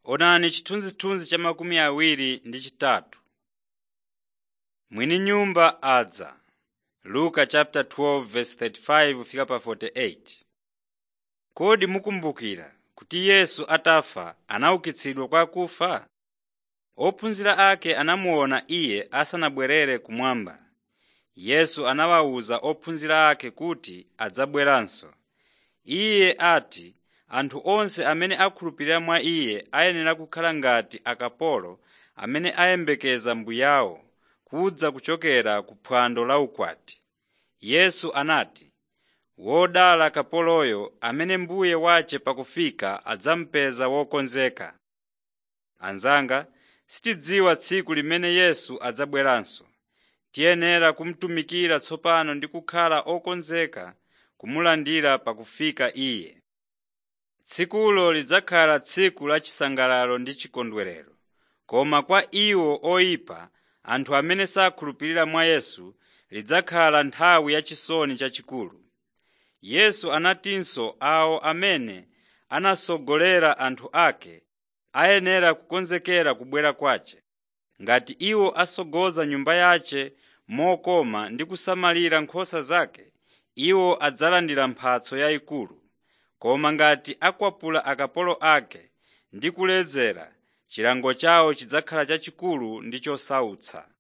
Onani chithunzithunzi cha makumi awiri ndi chitatu. Mwini nyumba adza. Luka chapter 12 verse 35 fika pa 48. Kodi mukumbukira kuti Yesu atafa anaukitsidwa kwa akufa? Ophunzira ake anamuona Iye asanabwerere kumwamba. Yesu anawawuza ophunzira ake kuti adzabweranso. Iye ati anthu onse amene akhulupirira mwa Iye ayenera kukhala ngati akapolo amene ayembekeza mbuyawo kudza kuchokera ku phwando la ukwati. Yesu anati, “Wodala kapoloyo amene mbuye wace pakufika adzamupeza wokonzeka.” Anzanga, sitidziwa tsiku limene Yesu adzabweranso. Tiyenera kumutumikira tsopano ndi kukhala okonzeka kumulandira pakufika Iye. Tsikulo lidzakhala tsiku la chisangalalo ndi chikondwerero, koma kwa iwo oyipa, anthu amene sakhulupirira mwa Yesu, lidzakhala nthawi yachisoni chachikulu. Yesu anatinso awo amene anasogolera anthu ake ayenera kukonzekera kubwera kwace. Ngati iwo asogoza nyumba yace mokoma ndi kusamalira nkhosa zake, iwo adzalandira mphatso yayikulu. Koma ngati akwapula akapolo ake ndi kuledzera, chilango chawo chidzakhala chachikulu ndi chosautsa.